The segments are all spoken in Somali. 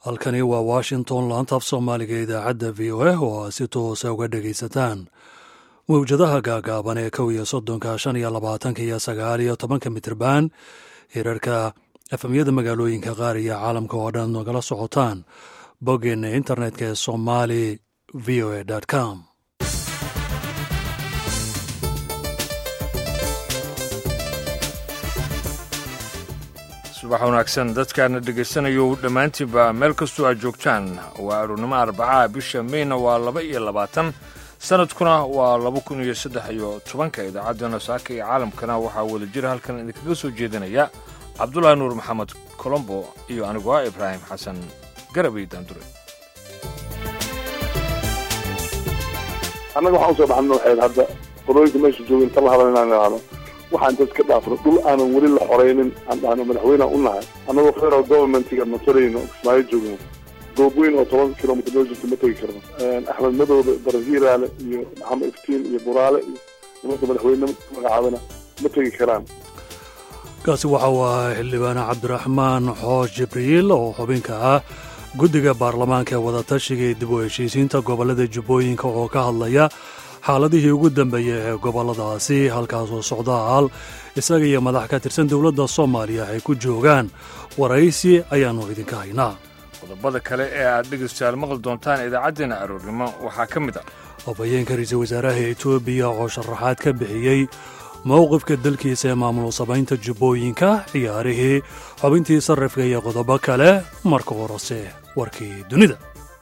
halkani waa washington laantaaf soomaaliga idaacadda v o a oo aad si toosa uga dhegaysataan mawjadaha gaagaaban ee kow iyo soddonka shan iyo labaatanka iyo sagaal iyo tobanka mitirban hirarka efamyada magaalooyinka qaar iyo caalamka oo dhan nagala socotaan boggeena internetka ee somali v o a com subax wanaagsan dadkaana dhegaysanayo dhammaantiinba meel kastoo aad joogtaan waa arournimo arbacaha bisha meyna waa laba iyo labaatan sanadkuna waa laba kun iyo saddex iyo tobanka idaacaddana saaka iyo caalamkana waxaa wada jira halkan idinkaga soo jeedinaya cabdulaahi nuur maxamed colombo iyo anigu ah ibraahim xasan garabay daandure annaga waxaan usoo baxna waxayd hadda qodooyinka meesha jooga inta la hadal inaan idhaahno waxaan dad ka dhaafno dhul aanan weli la xoraynin aan dhahno madaxweyneha u nahay annagoo federal governmentiga matarayno kismaayo joogno goobweyn oo toban kilomitr noo jirta ma tegi karno axmed madowda barahiiraale iyo maxamed iftiin iyo buraale iyo nimanka madaxweyne magacaabana ma tegi karaan kaasi waxa uu ahaa xildhibaane cabdiraxmaan xoosh jibriil oo xubinka ah guddiga baarlamaanka ee wadatashiga ee dib u heshiisiinta gobollada jubbooyinka oo ka hadlaya xaaladihii ugu dambeeyey ee gobolladaasi halkaasoo socdaal isaga iyo madax ka tirsan dowladda soomaaliya ay ku joogaan waraysi ayaannu idinka haynaa qodobada kale ee aad dhegaystayaal maqli doontaan idaacaddeenna aroornimo waxaa ka mid ah afhayeenka ra-iisul wasaaraha etoobiya oo sharaxaad ka bixiyey mowqifka dalkiisa ee maamul samaynta jubbooyinka ciyaarihii xubintii sarrifka iyo qodobo kale marka horese warkii dunida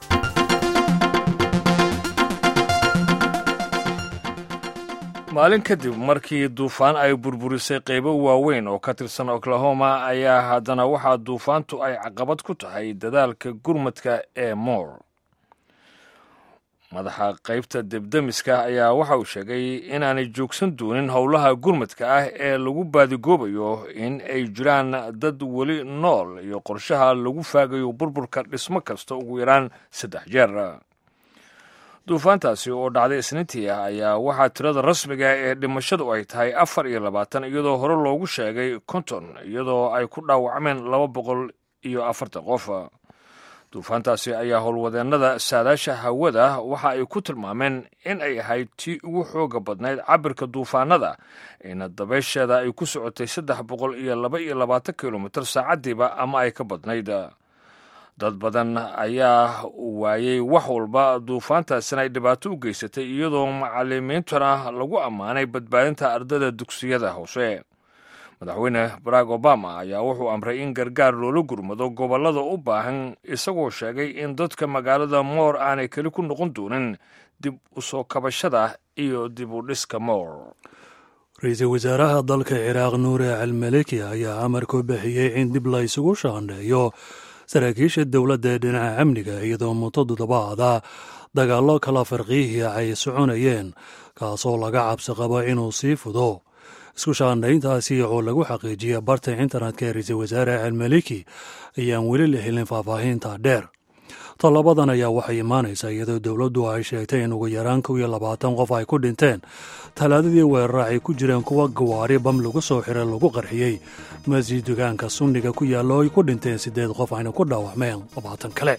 maalin kadib markii duufaan ay burburisay qaybo waaweyn oo ka tirsan oklahoma ayaa haddana waxaa duufaantu ay caqabad ku tahay dadaalka gurmadka ee moor madaxa qaybta debdemiska ayaa waxa uu sheegay inaanay joogsan doonin howlaha gurmadka ah ee lagu baadigoobayo in ay jiraan dad weli nool iyo qorshaha lagu faagayo burburka dhismo kasta ugu yaraan saddex jeer duufaantaasi oo dhacday isniintii ah ayaa waxaa tirada rasmiga ee dhimashadu ay tahay afar iyo labaatan iyadoo hore loogu sheegay konton iyadoo ay ku dhaawacmeen laba boqol iyo afartan qof duufaantaasi ayaa howlwadeennada saadaasha hawada waxa ay ku tilmaameen in ay ahayd tii ugu xooga badnayd cabirka duufaanada ina dabeysheeda ay ku socotay saddex boqol iyo laba iyo labaatan kilomitir saacaddiiba ama ay ka badnayd dad badan ayaa waayey wax walba duufaantaasina ay dhibaato u geysatay iyadoo macalimiintuna lagu ammaanay badbaadinta ardada dugsiyada hoose madaxweyne barack obama ayaa wuxuu amray in gargaar loola gurmado gobollada u baahan isagoo sheegay in dadka magaalada moor aanay keli ku noqon doonin dib u soo kabashada iyo dib u dhiska moor ra-iisul wasaaraha dalka ciraaq nuure almaleki ayaa amar ku bixiyey in dib la isugu shaandheeyo saraakiisha dowladda ee dhinaca amniga iyadoo muddo toddobaada dagaallo kala farqiihii ay soconayeen kaasoo laga cabsi qabo inuu sii fudo isku shaandhayntaasi oo lagu xaqiijiyay barta internetka ee ra-iisul wasaare almaliki ayaan weli la helin faahfaahinta dheer tallabadan ayaa waxay imaanaysaa iyadoo dowladdu ay sheegtay in ugu yaraan kow iyo labaatan qof ay ku dhinteen talaadadii weerara ay ku jireen kuwa gawaari bam lagu soo xiray lagu qarxiyey masjid dugaanka sunniga ku yaalla oo ay ku dhinteen siddeed qof ayna ku dhaawacmeen labaatan kale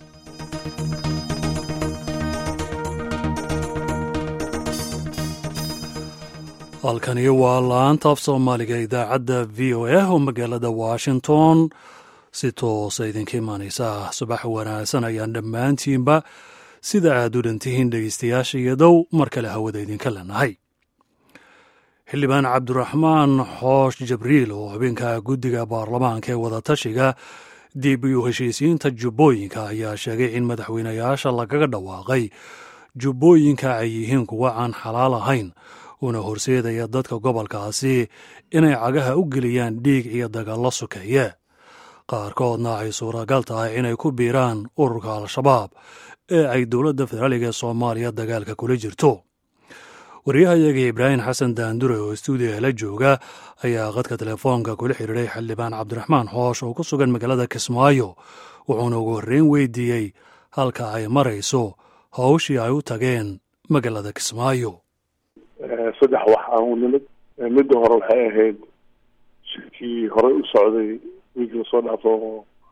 halkani waa laantaaf soomaaliga idaacadda v o a oo magaalada washington si toosa idinka imaanaysa subax wanaagsan ayaan dhammaantiinba sida aad u dhantihiin dhegeystayaasha iyo dow mar kale hawada idinka leenahay xildhibaan cabdiraxmaan xoosh jibriil oo xubinka guddiga baarlamaanka ee wadatashiga dib u heshiisiinta jubbooyinka ayaa sheegay in madaxweynayaasha lagaga dhawaaqay jubbooyinka ay yihiin kuwa aan xalaal ahayn una horseedaya dadka gobolkaasi inay cagaha u geliyaan dhiig iyo dagaallo sokeeye qaarkoodna ay suuragal tahay inay ku biiraan ururka al-shabaab ee ay dowladda federaaliga ee soomaaliya dagaalka kula jirto waryahayaga ibraahim xasan daandure oo stuudiyaha la jooga ayaa qadka telefoonka kula xidhiiray xildhibaan cabdiraxmaan xoosh oo ku sugan magaalada kismaayo wuxuuna ugu horreyn weydiiyey halka ay marayso hawshii ay u tageen magaalada kismaayo saddex wax aan u nimid midda hore waxay ahayd shirkii horey u socday wiig lasoo dhaafo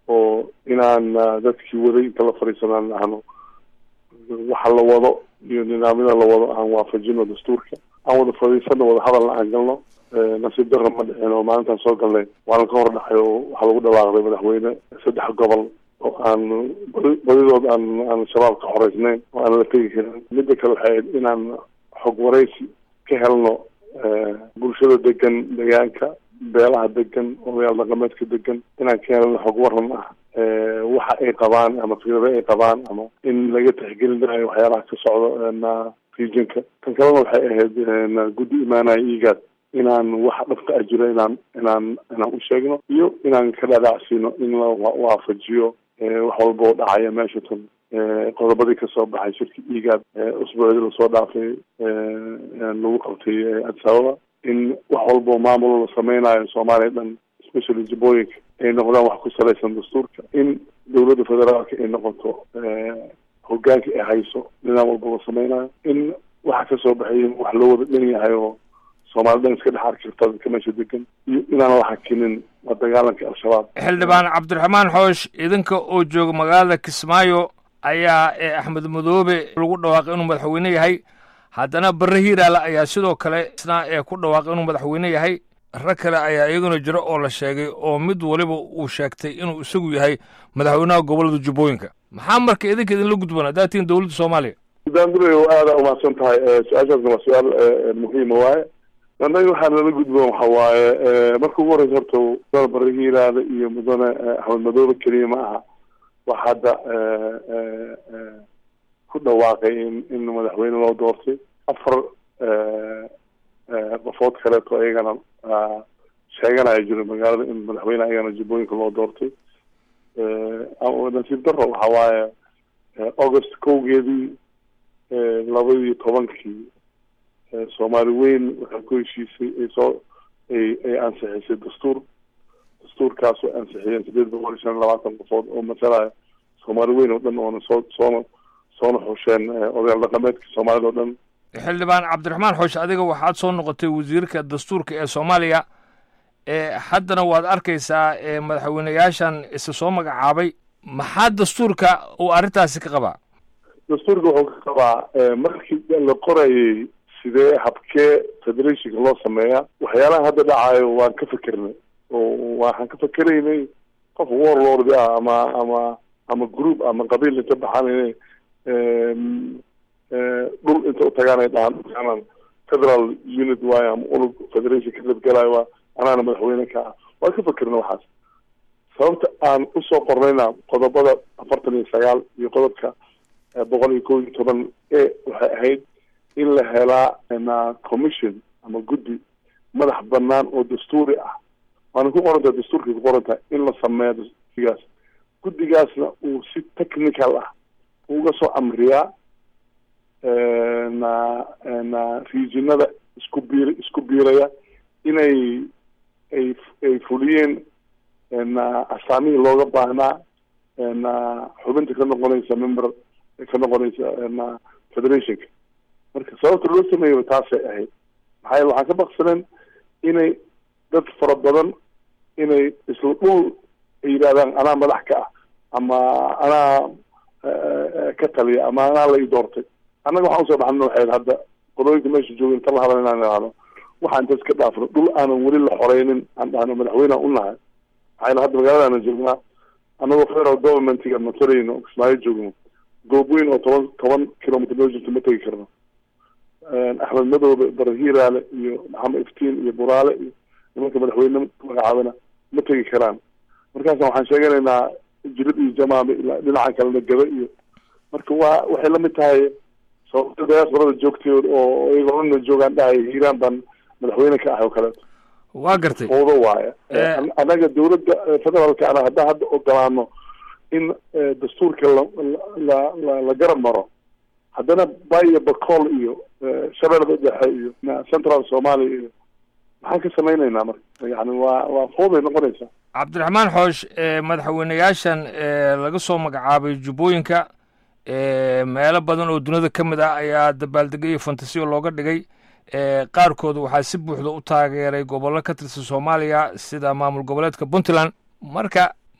oo inaan dadkii waday inta la fadhiisanaan ahno waxa la wado iyo nidaamyada la wado aan waafajino dastuurka aan wada fadhiisano wada hadalna aan galno nasiib darra ma dhicin oo maalintaan soo galnay waana ka hor dhacay oo waxaa lagu dhawaaqday madaxweyne saddex gobol oo aan badidood aan aan shabaab ka xoreysnayn oo aan la tegi karin midda kale waxay ahayd inaan xog waraysi ka helno bulshada degan deegaanka beelaha degan odayaal dhaqameedka degan inaan ka helno xog waran ah waxa ay qabaan ama fikrada ay qabaan ama in laga tixgelinayo waxyaalaha ka socdo regionka tan kalena waxay ahayd guddi imaanaya igaad inaan waxa dhabka ah jiro inaan inaan inaan u sheegno iyo inaan ka dhadhacsiino in la waafajiyo wax walba oo dhacaya meesha tan qodobadii kasoo baxay shirka igaad usbuucdii lasoo dhaafay lagu qabtay addis ababa in wax walba oo maamul la sameynayo soomaaliya dhan especially jabooyinka ay noqdaan wax ku salaysan dastuurka in dowladda federaalka ay noqoto hogaanka ay hayso nidaam walba la sameynayo in waxa kasoo baxay wax loo wada dhan yahay oo soomaali dhan iska dhex arki karta dadka meesha degan iyo inaan la hakinin la dagaalanka al-shabaab xildhibaan cabdiraxmaan xoosh idinka oo jooga magaalada kismaayo ayaa axmed madoobe lagu dhawaaqay inuu madaxweyne yahay haddana barre hiiraale ayaa sidoo kale isna ee ku dhawaaqay inuu madaxweyne yahay rag kale ayaa iyaguna jiro oo la sheegay oo mid waliba uu sheegtay inuu isagu yahay madaxweynaha gobollada jubbooyinka maxaa marka idinka idinla gudboon haddaad tihiin dowladda soomaaliya daandurayo aada umahadsan tahay su-aashaasna waa su-aal muhiima waaye annaga waxaa nala gudboon waxa waaye marka ugu horeysa horta mudane barre hiiraale iyo mudane axmed madoobe keliya ma aha wax hadda ku dhawaaqay in in madaxweyne loo doortay afar qofood kaleeto ayagana sheeganaya jiro magaalada in madaxweyne ayagana jubbooyinka loo doortay nasiib darro waxa waaye august kowgeedii labadii tobankii soomaali weyn waxay ku heshiisay ay soo ay ay ansixisay dastuur dastuurkaas oo ansixiyeen sideed boqol iyo shan iyo labaatan qofood oo masalaya soomaali weyn oo dhan oona soo soona soona xusheen odayaal dhaqameedka soomaalida oo dhan xildhibaan cabdiraxmaan xoosh adiga waxaad soo noqotay wasiirka dastuurka ee soomaaliya haddana waad arkaysaa madaxweyneyaashan isa soo magacaabay maxaa dastuurka uu arrintaasi ka qabaa dastuurka wuxuu ka qabaa markii la qorayay sidee habkee federationka loo sameeyaa waxyaalaha hadda dhacayo waan ka fikernay oo waxaan ka fikeraynay qof warlord ah ama ama ama group ama qabiil inta baxaan inay dhul inta utagaan ay dhahaan federal unit waayo ama unug federation ka qaybgalayo waa anaana madaxweyne ka ah waan ka fikirna waxaas sababta aan usoo qornayna qodobada afartan iyo sagaal iyo qodobka boqol iyo kow iyo toban e waxay ahayd in la helaa commission ama guddi madax banaan oo dastuuri ah waana ku qorantaha dastuurkay ku qorantahay in la sameeyo guddigaas guddigaasna uu si technical ah uga soo amriyaa na na regionada isku biir isku biiraya inay ay ay fuliyeen na asaamihii looga baahnaa na xubinta ka noqonaysa member ka noqonaysa na federationka marka sababta loo sameeyo taasay ahayd maxaa yeele waxaan ka baqsaneen inay dad fara badan inay isla dhul ay yidhahdaan anaa madax ka ah ama anaa ka taliya ama anaa la ii doortay annaga waxaan usoo baxna waxayd hadda qodooyinka meesha jooga inta la hadal inaan idhaahno waxaan inta iska dhaafno dhul aanan weli la xoreynin aan dhahno madaxweyneha u nahay maxaa hadda magaaladaana joognaa annagoo federal governmentiga matarayno kismaayo joogno goobweyn oo toban toban kilometer noo jirto ma tegi karno axmed madoobe barahiiraale iyo maxamed iftiin iyo buraale iyo nimanka madaxweyne magacaabana ma tegi karaan markaasa waxaan sheeganaynaa jirib iyo jamaame ilaa dhinaca kalena gaba iyo marka waa waxay lamid tahay sababta diasporada joogteed oo iyagoo dhanna joogaan dhahay hiiraan baan madaxweyne ka ahay oo kaleeto waa gartay fowdo waaya annaga dawladda federaalka ana haddaan hadda ogolaano in dastuurka la la la la garab maro haddana bayo bacool iyo shabeellada dhexe iyo central somalia iyo maxaan ka samaynaynaa marka yani waa waa fowday noqonaysaa cabdiraxmaan xoosh madaxweyneyaashan laga soo magacaabay jubbooyinka meelo badan oo duniyada ka mid ah ayaa dabaaldegay iyo fantasiyo looga dhigay qaarkood waxaa si buuxda u taageeray gobollo ka tirsan soomaaliya sida maamul goboleedka puntland marka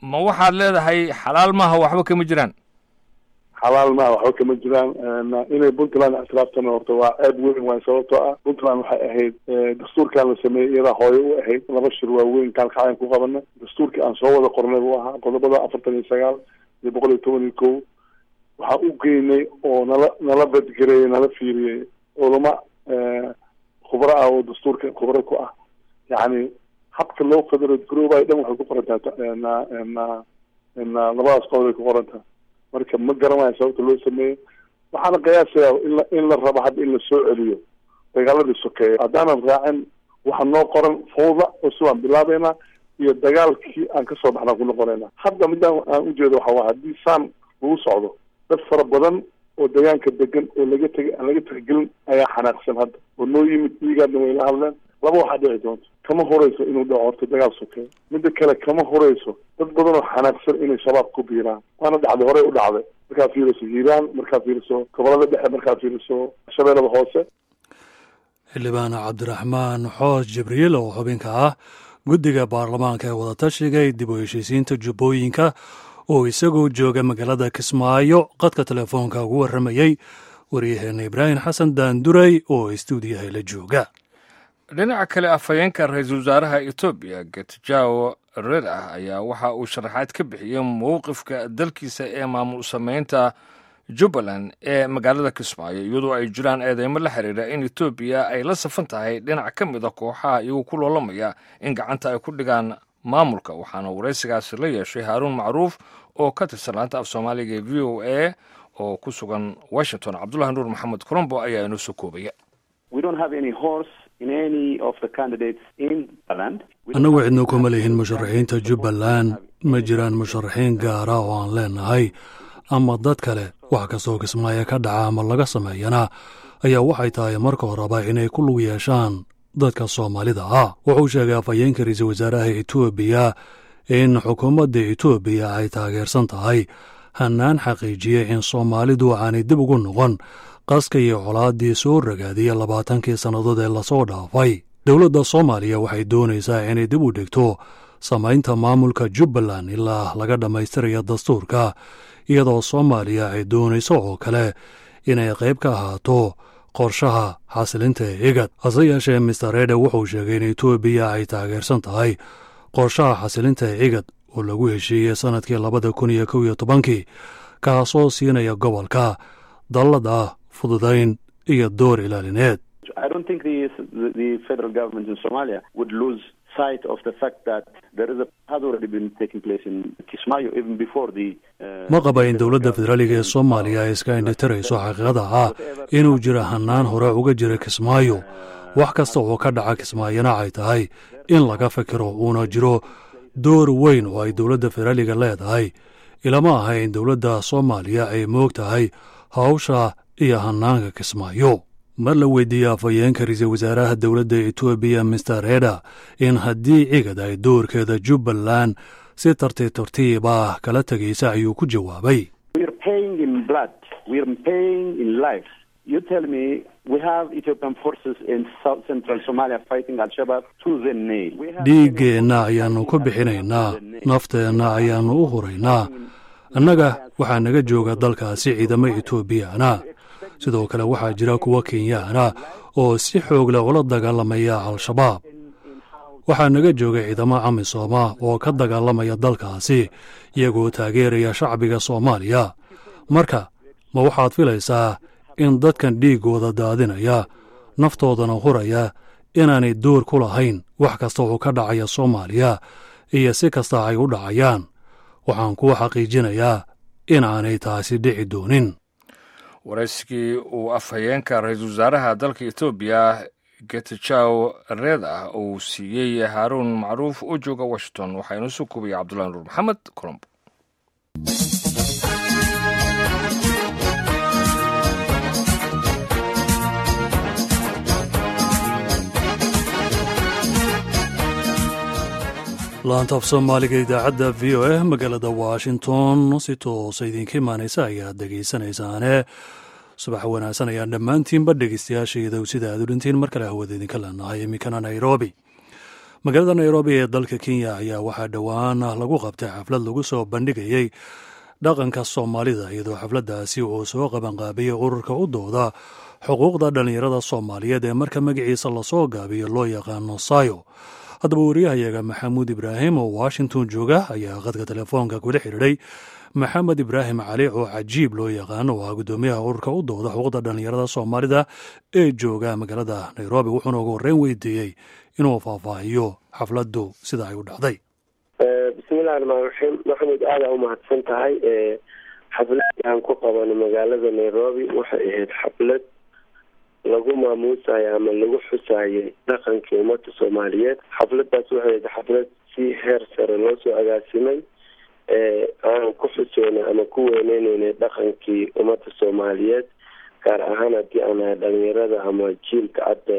ma waxaad leedahay xalaal maaha waxba kama jiraan xalaal maa waxba kama jiraan inay puntland ictiraaftan horta waa ceeb weyn waay sababtoo ah puntland waxay ahayd dastuurkan la sameeyey iyadaa hooye u ahayd laba shir waaweyn kaalkacyan ku qabana dastuurkii aan soo wada qornay buu ahaa qodobada afartan iyo sagaal iyo boqol iyo toban iyo kow waxaa u geynay oo nala nala badgareeyey nala fiiriyey culama khubro ah oo dastuurka khubro ku ah yacni habka loo federate garoobayo dhan waxay ku qorantaa na labadaas qodob ay ku qorantaa marka ma garanayo sababta loo sameeyo waxaana qiyaasaya in la in la rabo hadda in la soo celiyo dagaaladii sokeeya haddaanan raacin waxa noo qoran fawda cusub aan bilaabeynaa iyo dagaalkii aan kasoo baxnaan ku noqonaynaa hadda midaan aan ujeedo waxa waa haddii saan lagu socdo dad fara badan oo deegaanka degan oo laga teg aan laga tixgelin ayaa xanaaqsan hadda oo noo yimid iigaadna way la hadleen laba waxaa dhici doonto kama horeyso inuu dhaco horta dagaal sokeeyo midda kale kama horeyso dad badan oo xanaaqsan inay shabaab ku biiraan waana dhacday horey u dhacday markaad fiiriso hiiraan markaad fiiriso gobolada dhexe markaad fiiriso shabeellada hoose xildhibaan cabdiraxmaan xoos jibriil oo xubinka ah guddiga baarlamaanka ee wadatashiga ee dib u heshiisiinta jubbooyinka oo isagoo jooga magaalada kismaayo qadka telefoonka ugu warramayey waryaheena ibraahim xasan daanduray oo istuudiyaha la jooga dhinaca kale afhayeenka ra-iisul wasaaraha etoobiya getjaw red ah ayaa waxa uu sharaxaad ka bixiyey mowqifka dalkiisa ee maamul samaynta jubbaland ee magaalada kismaayo iyadoo ay jiraan eedeymo la xiriira in etoobiya ay la safan tahay dhinac ka mid a kooxaha iyagoo ku loolamaya in gacanta ay ku dhigaan maamulka waxaana waraysigaasi la yeeshay haaruun macruuf oo ka tirsan laanta af soomaaliga ee v o a oo ku sugan washington cabdulahi nuur maxamed colombo ayaa inoo soo koobaya annagu cidno kuma lihin musharaxiinta jubbaland ma jiraan musharaxiin gaara oo aan leenahay ama dad kale wax kastoo kismaayo ka dhaca ama laga sameeyana ayaa waxay tahay marka horeba inay ku lug yeeshaan dadka soomaalida ah wuxuu sheegay afhayeenka ra-iisul wasaaraha etoobiya in xukuumadda etoobiya ay taageersan tahay hannaan xaqiijiyey in soomaalidu aanay dib ugu noqon qaska iyo colaaddii soo ragaadiyey labaatankii sannadood ee lasoo dhaafay dowladda soomaaliya waxay doonaysaa inay dib u dhigto samaynta maamulka jubbaland ilaa laga dhammaystiraya dastuurka iyadoo soomaaliya ay doonayso oo kale inay qayb ka ahaato qorshaha xasilinta ee igad hase yeeshee mister rede wuxuu sheegay in etoobiya ay taageersan tahay qorshaha xasilinta ee igad oo lagu heshiiyey sannadkii labada kun iyo kow iyo tobankii kaasoo siinaya gobolka dallad ah fududayn iyo door ilaalineed ma qaba in dowladda federaaliga ee soomaaliya ay iska indhitirayso xaqiiqada ah inuu jiro hannaan hore uga jira kismaayo wax kasta oo ka dhaca kismaayona ay tahay in laga fikiro uuna jiro door weyn oo ay dowladda federaaliga leedahay ilama aha in dowladda soomaaliya ay moog tahay hawsha iyo hannaanka kismaayo mar la weydiiyey afhayeenka ra-iisul wasaaraha dowladda etoobiya mister reda in haddii cigad ay doorkeeda jubbaland si tartiib tartiib ah kala tegaysa ayuu ku jawaabay dhiiggeenna ayaannu ku bixinaynaa nafteenna ayaannu u huraynaa annaga waxaa naga jooga dalkaasi ciidamo etoobiyana sidoo kale waxaa jira kuwa kenyaana oo si xoogle ula dagaalamaya al-shabaab waxaa naga jooga ciidamo camisooma oo ka dagaalamaya dalkaasi iyagoo taageeraya shacbiga soomaaliya marka ma waxaad filaysaa in dadkan dhiiggooda daadinaya naftoodana huraya inaanay door ku lahayn wax kasta oo ka dhacaya soomaaliya iyo si kasta ay u dhacayaan waxaan kuwa xaqiijinayaa inaanay taasi dhici doonin waraysigii uu afhayeenka ra-iisul wasaaraha dalka etoobiya getajaw reed ah uu siiyey haaruun macruuf oo jooga washington waxaa inoo soo koobaya cabdullahi nuur maxamed colombo laanta af soomaaliga idaacadda v o a magaalada washington si toosa idinka imaanaysa ayaad dhegaysanaysaane subax wanaagsan ayaan dhammaantiinba dhegeystayaashayda sida aad u dhintiin mar kale hawada idinka leenahay iminkana nairobi magaalada nairobi ee dalka kenya ayaa waxaa dhowaan lagu qabtay xaflad lagu soo bandhigayey dhaqanka soomaalida iyadoo xafladdaasi uu soo qabanqaabiyey ururka u dooda xuquuqda dhallinyarada soomaaliyeed ee marka magaciisa lasoo gaabiyo loo yaqaano sayo haddaba wariyahayaga maxamuud ibraahim oo washington jooga ayaa qadka telefoonka kula xidhiidhay maxamed ibraahim cali oo cajiib loo yaqaano oo ah guddoomiyaha ururka u dooda xuquuqda dhallinyarada soomaalida ee jooga magaalada nairobi wuxuuna ugu horreyn weydiiyey inuu faahfaahiyo xafladdu sida ay u dhacday bismillahi raxmaan raxiim maxamed aada u mahadsan tahay xafladii aan ku qabano magaalada nairobi waxay ahayd xaflad lagu maamuusayo ama lagu xusayay dhaqankii ummadda soomaaliyeed xafladaas waxay ahayd xaflad si heer sare loo soo agaasimay aan ku xuseynay ama ku weyneyneyna dhaqankii ummadda soomaaliyeed gaar ahaan haddii aan nahay dhalinyarada ama jiilka hadda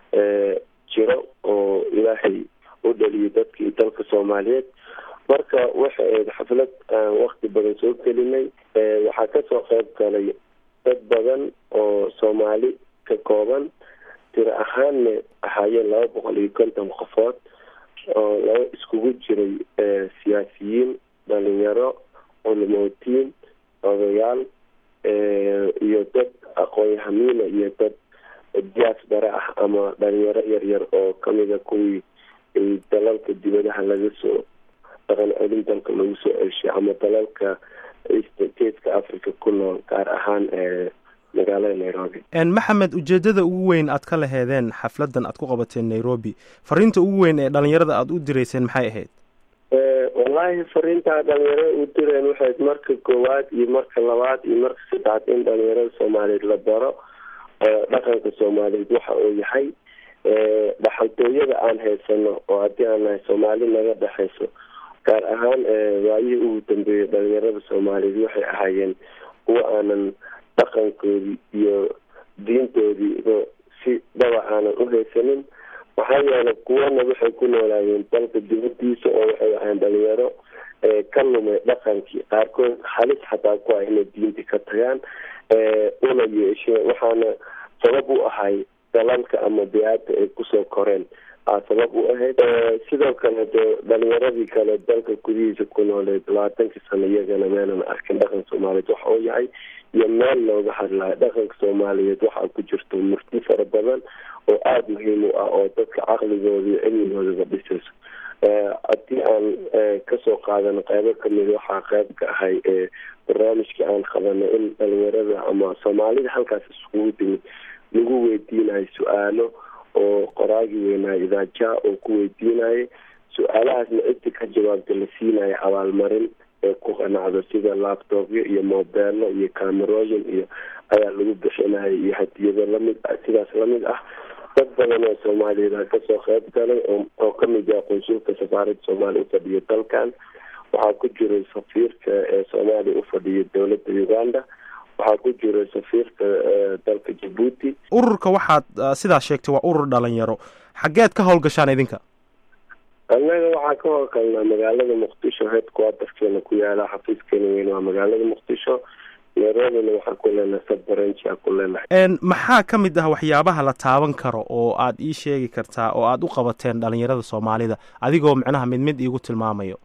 jiro oo ilaahay u dhaliyo dadkii dalka soomaaliyeed marka waxay ahayd xaflad aan wakti badan soo gelinay waxaa kasoo qeyb galay dad badan oo soomaali ka kooban tiro ahaanna ahaayeen laba boqol iyo konton qofood oo laba iskugu jiray siyaasiyiin dhalinyaro culimootiin odayaal iyo dad aqoon-yahamiina iyo dad diaspora ah ama dhalinyaro yaryar oo kamida kuwii dalalka dibadaha laga soo dhaqan celin dalka lagu soo ceshay ama dalalka stateska africa ku nool gaar ahaan magaalada nairobi maxamed ujeedada ugu weyn aad ka laheedeen xafladan aad ku qabateen nairobi fariinta ugu weyn ee dhalinyarada aada u direyseen maxay ahayd wallaahi fariintaa dhalinyarada u direen waxay marka koowaad iyo marka labaad iyo marka saddexaad in dhalinyarada soomaaliyeed la baro dhaqanka soomaaliyeed waxa uu yahay dhaxaltooyada aan haysano oo haddii aan nahay soomaali naga dhexayso gaar ahaan waayihii ugu dambeeyay dhalinyarada soomaaliyeed waxay ahaayeen kuwa aanan dhaqankoodii iyo diintoodiiba si dhaba aanan u haysanin maxaa yeelay kuwana waxay ku noolaayeen dalka dibadiisa oo waxay ahayn dhalinyaro ka lumay dhaqankii qaarkood halis xataa ku ah inay diinti ka tagaan una yeesheen waxaana sabab u ahay dalalka ama bi-aadda ay kusoo koreen aa sabab u ahayd sidoo kale de dhalinyaradii kale dalka gudihiisa ku nooleed labaatankii sano iyagana meelan arkin dhaqanka soomaaliyeed waxa uu yahay iyo meel looga hadlayo dhaqanka soomaaliyeed waxaa ku jirto murti fara badan oo aada muhiim u ah oo dadka caqligooda iyo cilmigoodaba dhisayso haddii aan kasoo qaadano qeybo kamid waxaa qeyb ka ahay barnaamijkii aan qabanay in dhalinyarada ama soomaalida halkaas iskugu timid lagu weydiinayo su-aalo oo qoraagii weynaayo idaaja oo ku weydiinayay su-aalahaasna ciddi ka jawaabta la siinayo abaalmarin ee ku qanacdo sida laptopyo iyo mobeelo iyo camerooyin iyo ayaa lagu bixinayo iyo hadiyado lamid ah sidaas lamid ah dad badan oo soomaaliyeed a kasoo qeyb galay oo kamid ah qunsulka safaaradda soomaaliya ufadhiyo dalkan waxaa ku jiray safiirka ee soomaaliya ufadhiyo dowladda uganda waxaa ku jira safiirka dalka jabuuti ururka waxaad sidaa sheegtay waa urur dhalinyaro xaggeed ka howlgashaan idinka annaga waxaa ka howlgalnaa magaalada muqdisho headquarterkeena ku yaala xafiiskeena weyn waa magaalada muqdisho nairobina waxaa ku leenahay sabbaranji aa ku leenahay maxaa ka mid ah waxyaabaha la taaban karo oo aad ii sheegi kartaa oo aad u qabateen dhalinyarada soomaalida adigoo micnaha mid mid iigu tilmaamayo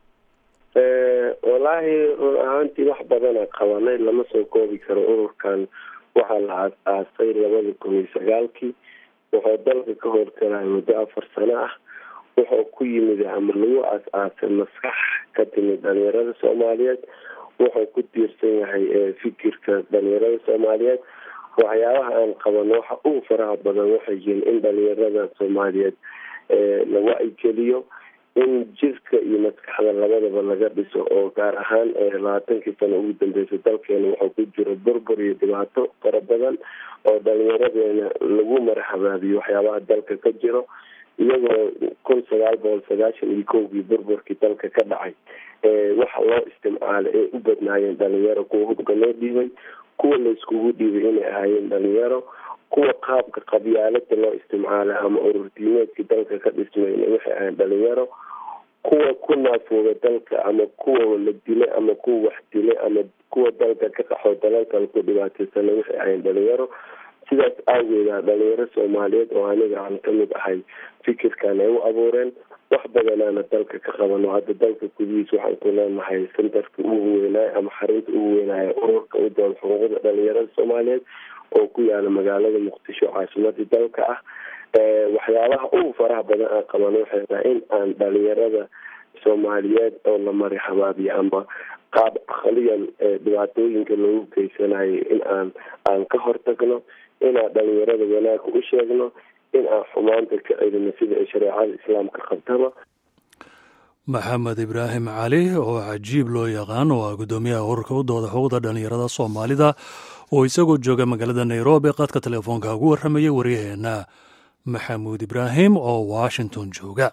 wallaahi run ahaantii wax badana qabanay lama soo koobi karo ururkan waxaa la aas-aasay labada kun iyo sagaalkii wuxuu dalka ka howlgalaya muddo afar sano ah wuxuu ku yimid ama lagu aas-aasay maskax ka timid dhalinyarada soomaaliyeed wuxuu ku tiirsan yahay fikirka dhalinyarada soomaaliyeed waxyaabaha aan qabano waxa ugu faraha badan waxay yihiin in dhalinyarada soomaaliyeed la wa-igeliyo in jirka iyo maskaxda labadaba laga dhiso oo gaar ahaan labaatankii sano ugu dambeysay dalkeena wuxuu ku jiro burbur iyo dhibaato fara badan oo dhalinyaradeena lagu marxabaabiyo waxyaabaha dalka ka jiro iyagoo kun sagaal boqol sagaashan iyo kowgii burburkii dalka ka dhacay waxa loo isticmaalay ay u badnaayeen dhalinyaro kuwa hubka loo dhiibay kuwa la iskugu dhiibay inay ahaayeen dhalinyaro kuwa qaabka qabyaalada loo isticmaalay ama ururdiimeedkii dalka ka dhismayna waxay ahayn dhalinyaro kuwa ku naafooga dalka ama kuwa la dilay ama kuwa wax dilay ama kuwa dalka ka qaxoo dalalkale ku dhibaataysana waxay ahayn dhalinyaro sidaas aageeda dhalinyaro soomaaliyeed oo aniga aan kamid ahay fikirkan ay u abuureen wax badanaana dalka ka qabano hadda dalka gudihiis waxaan ku leenahay centerka ugu weynaay ama xarunta ugu weynaaya ururka u dooda xuquuqda dhalinyarada soomaaliyeed oo ku yaala magaalada muqdisho caasimadii dalka ah waxyaabaha ugu faraha badan aan qabano waxay tahay in aan dhalinyarada soomaaliyeed oo la mari habaabiyo ama qaab aqliyan dhibaatooyinka loogu geysanayo in aan aan ka hortagno inaan dhalinyarada wanaagka u sheegno in aan xumaanta ka celino sida ay shareecada islaamka qabtaba maxamed ibraahim cali oo cajiib loo yaqaan oo ah guddoomiyaha ururka u dooda xuquuqda dhalinyarada soomaalida oo isagoo jooga magaalada nairobi qadka telefoonka ugu warramayay waryaheenna maxamuud ibraahim oo washington jooga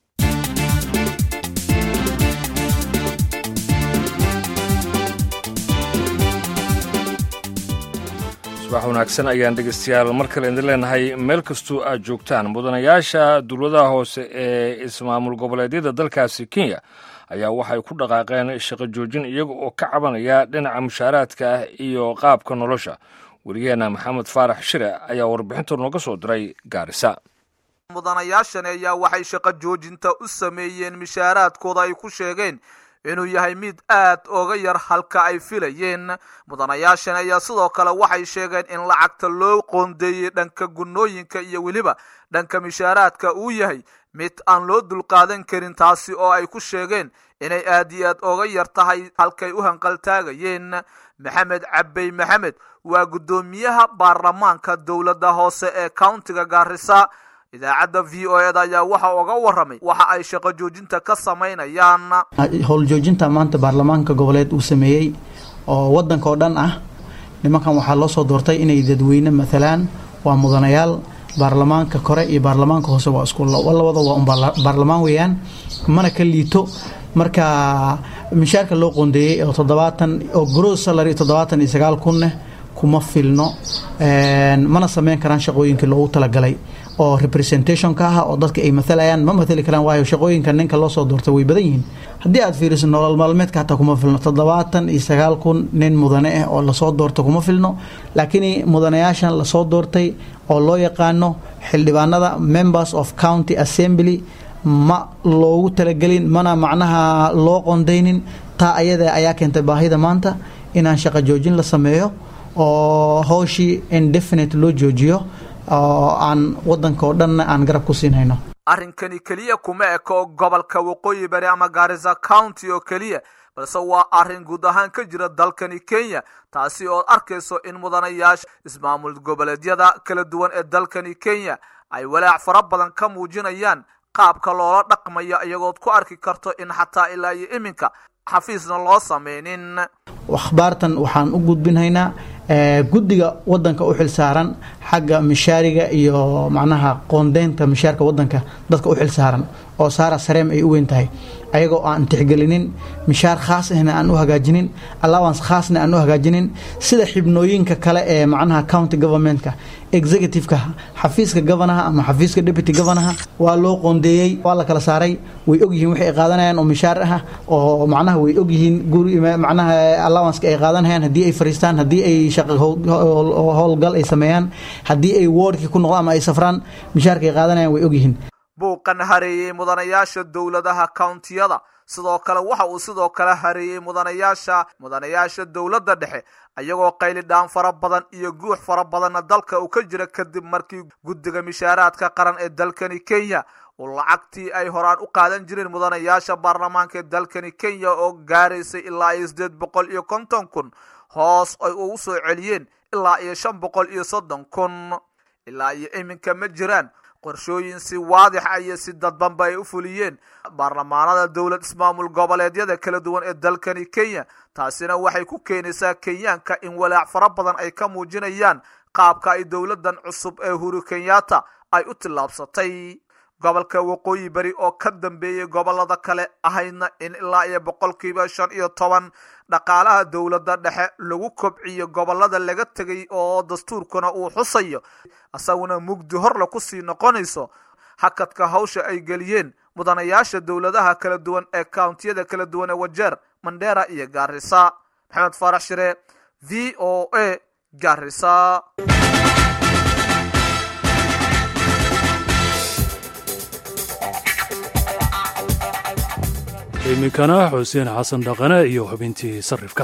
subax wanaagsan ayaan dhegeystayaal mar kale idin leenahay meel kastoo aad joogtaan mudanayaasha dowladaha hoose ee ismaamul goboleedyada dalkaasi kenya ayaa waxay ku dhaqaaqeen shaqo joojin iyaga oo ka cabanaya dhinaca mushaaraadka ah iyo qaabka nolosha weriyaheena maxamed faarax shire ayaa warbixinta nooga soo diray gaarisa mudanayaashani ayaa waxay shaqo joojinta u sameeyeen mishaaraadkooda ay ku sheegeen inuu yahay mid aad oga yar halka ay filayeen mudanayaashan ayaa sidoo kale waxay sheegeen in lacagta loo qoondeeyey dhanka gunnooyinka iyo weliba dhanka mishaaraadka uu yahay mid aan loo dulqaadan karin taasi oo ay ku sheegeen inay aad iyo aad oga yar tahay halkay u hanqaltaagayeen maxamed cabey maxamed waa guddoomiyaha baarlamaanka dowladda hoose ee countiga gaarisa idaacadda v o eda ayaa waxa uga waramay waxa ay shaqo joojinta ka samaynayaan howljoojinta maanta baarlamaanka goboleed uu sameeyey oo wadanka oo dhan ah nimankan waxaa loo soo doortay inay dadweyne matalaan waa mudanayaal baarlamaanka kore iyo baarlamaanka hoose waa isku labada waa un baarlamaan weeyaan mana ka liito marka mishaarka loo qoondeeyey oo toddobaatan oo gross salary toddobaatan iyo sagaal kunne kuma filno mana sameyn karaan shaqooyinkii loogu talagalay oo representationka ah oo dadka ay maalayaan ma maali karaan waayo shaqooyinka ninka loo soo doortay way badan yihiin haddii aad fiiriso nolol maalmeedka hataa kuma filno toddobaatan iyo sagaal kun nin mudane ah oo lasoo doorta kuma filno laakiin mudanayaashan lasoo doortay oo loo yaqaano xildhibaanada members of county assembly ma loogu talagelin mana macnaha loo qondaynin taa ayada ayaa keentay baahida maanta inaan shaqo joojin la sameeyo oo howshii indefinite loo joojiyo oo aan wadanka oo dhanna aan garab ku siinhayno arrinkani keliya kuma eko gobolka waqooyi bari ama gaarisa county oo keliya balse waa arrin guud ahaan ka jira dalkani kenya taasi ood arkayso in mudanayaasha ismaamul goboleedyada kala duwan ee dalkani kenya ay walaac fara badan ka muujinayaan qaabka loola dhaqmayo iyagood ku arki karto in xataa ilaa iyo iminka xafiisna loo sameynin akhbaartan waxaan u gudbinhaynaa guddiga wadanka u xilsaaran xagga mishaariga iyo macnaha qoondeynta mishaarka wadanka dadka u xilsaaran oo saara sareem ay u weyn tahay ayagoo aan tixgelinin mishaar khaas ahna aan u hagaajinin allowance khaasna aan u hagaajinin sida xibnooyinka kale ee macnaha county governmentka executiveka xafiiska governaha ama xafiiska deputy governaha waa loo qoondeeyey waa la kala saaray way ogyihiin waxay ay qaadanayaan oo mishaar ah oo macnaha way ogyihiin guri macnaha allowanceka ay qaadanayaan haddii ay fariistaan haddii ay shaqo howlgal ay sameeyaan haddii ay wardkii ku noqdaan ama ay safraan mishaarka ay qaadanayaan way ogyihiin buuqan hareeyey mudanayaasha dowladaha countiyada sidoo kale waxa uu sidoo kale hareeyey mudanayaasha mudanayaasha dowladda dhexe ayagoo qaylidhaan fara badan iyo guux fara badanna dalka uu ka jira kadib markii guddiga mishaaraadka qaran ee dalkani kenya uu lacagtii ay horaan u qaadan jireen mudanayaasha baarlamaanka ee dalkani kenya oo gaaraysay ilaa iyo sideed boqol iyo konton kun hoos ay ugu soo celiyeen ilaa iyo shan boqol iyo soddon kun ilaa iyo iminka ma jiraan qorshooyin si waadixa iyo si dadbanba ay u fuliyeen baarlamaanada dowlad ismaamul goboleedyada kala duwan ee dalkani kenya taasina waxay ku keenaysaa kenyaanka in walaac fara badan ay ka muujinayaan qaabka ay dowladan cusub ee huru kenyatta ay u tillaabsatay gobolka waqooyi bari oo ka dambeeyey gobolada kale ahaydna in ilaa iyo boqolkiiba shan iyo toban dhaqaalaha dowladda dhexe lagu kobciyo gobolada laga tegay oo dastuurkuna uu xusayo isaguna mugdi horle kusii noqonayso hakadka hawsha ay geliyeen mudanayaasha dowladaha kala duwan ee countiyada kala duwan ee wajeer mandera iyo gaarisa maxamed faarax shire v o a gaarisa iminkana xuseen xasan dhaqane iyo xubintii sarifka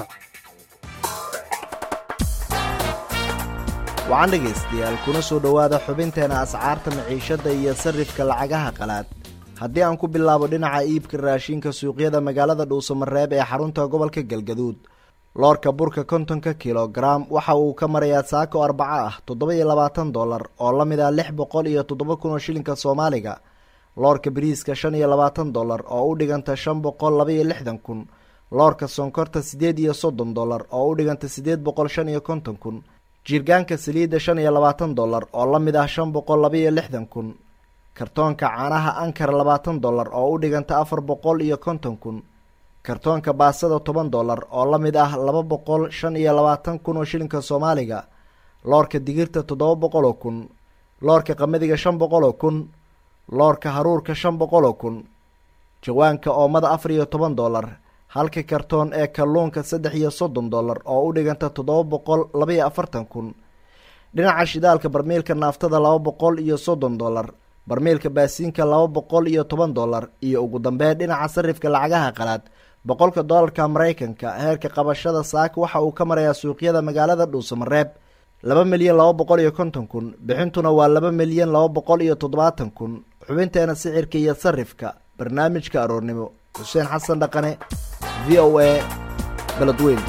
wacan dhegaystayaal kuna soo dhowaada xubinteena ascaarta maciishadda iyo sarrifka lacagaha qalaad haddii aan ku bilaabo dhinaca iibka raashinka suuqyada magaalada dhuusamareeb ee xarunta gobolka galgaduud loorka burka kontonka kilogaram waxa uu ka marayaa saako arbaco ah toddoba iyo labaatan dollar oo la mid ah lix boqol iyo toddoba kun oo shilinka soomaaliga loorka bariiska shan iyo labaatan dollar oo u dhiganta shan boqol laba iyo lixdan kun loorka sonkorta siddeed iyo soddon dollar oo u dhiganta siddeed boqol shan iyo konton kun jiirgaanka saliidda shan iyo labaatan dollar oo la mid ah shan boqol laba iyo lixdan kun kartoonka caanaha ankar labaatan dollar oo u dhiganta afar boqol iyo konton kun kartoonka baasada toban dollar oo la mid ah laba boqol shan iyo labaatan kun oo shilinka soomaaliga loorka digirta toddoba boqol oo kun loorka qamadiga shan boqol oo kun loorka haruurka shan boqol oo kun jawaanka oomada afar iyo toban dollar halka kartoon ee kalluunka saddex iyo soddon dollar oo u dhiganta toddoba boqol labaiyo afartan kun dhinaca shidaalka barmiilka naaftada laba boqol iyo soddon dollar barmiilka baasiinka laba boqol iyo toban dollar iyo ugu dambeyn dhinaca sarifka lacagaha qalaad boqolka doolarka maraykanka heerka qabashada saaka waxa uu ka marayaa suuqyada magaalada dhuusamareeb laba milyan laba boqol iyo konton kun bixintuna waa laba milyan laba boqol iyo toddobaatan kun xubinteena sicirka iyo sarifka barnaamijka aroornimo xuseen xasan dhaqane v o a beledweyn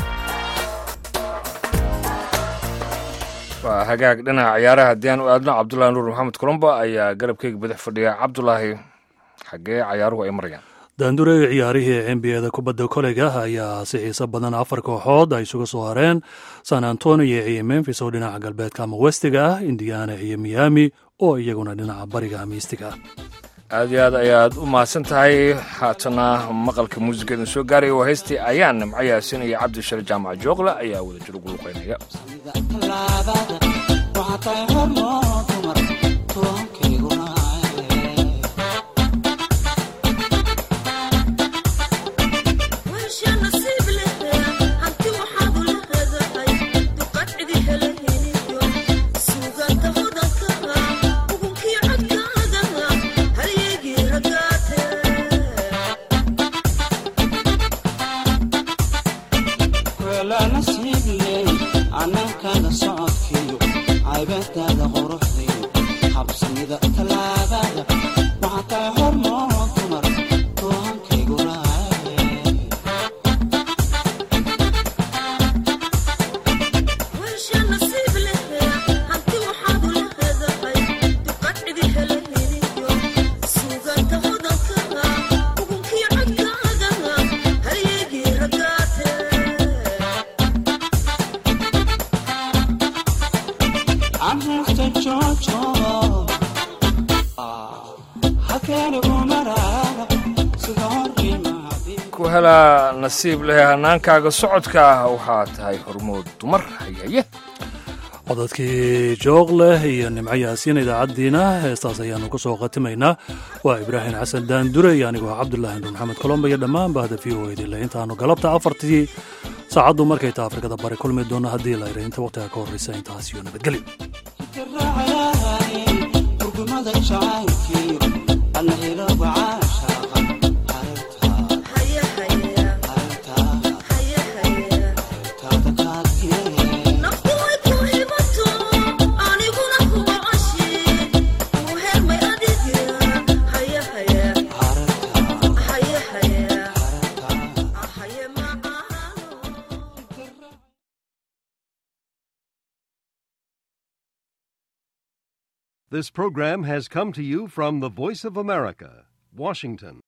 waa hagaag dhinaca ciyaaraha haddii aan u aadno cabdulaahi nuur maxamed colombo ayaa garabkeyga badax fadhiya cabdulaahi xaggee cayaaruhu ay marayaan daandurey ciyaarihii nbada kubadda koleyga ayaa si xiiso badan afar kooxood ay isuga soo hareen san antonio iyo memfis oo dhinaca galbeedka ama westiga ah indiana iyo miami oo iyaguna dhinaca bariga ama istiga ah aad iyo aad ayaad u mahadsan tahay haatana maqalka muusigadan soo gaaraya waa heystii ayaan nimco yaasin iyo cabdishare jaamac jooqle ayaa wada jir ugu luqeynaya ku helaa nasiib leh hanaankaaga socodka ah waxaa tahay hormood dumar hayaye codadkii jooqleh iyo nimco yaasiin idaacaddiina heestaas ayaannu ku soo khatimaynaa waa ibraahim xasan daandure iyo anigoo cabdulaahi nur maxamed colomba iyo dhammaan bahda v o edile intaannu galabta afartii saacaddu markay ta afrikada bari kulmi doonno haddii la ira inta wakhtiga ka horraysa intaas iyo nabadgelyo This program has come to you from the Voice of America, Washington.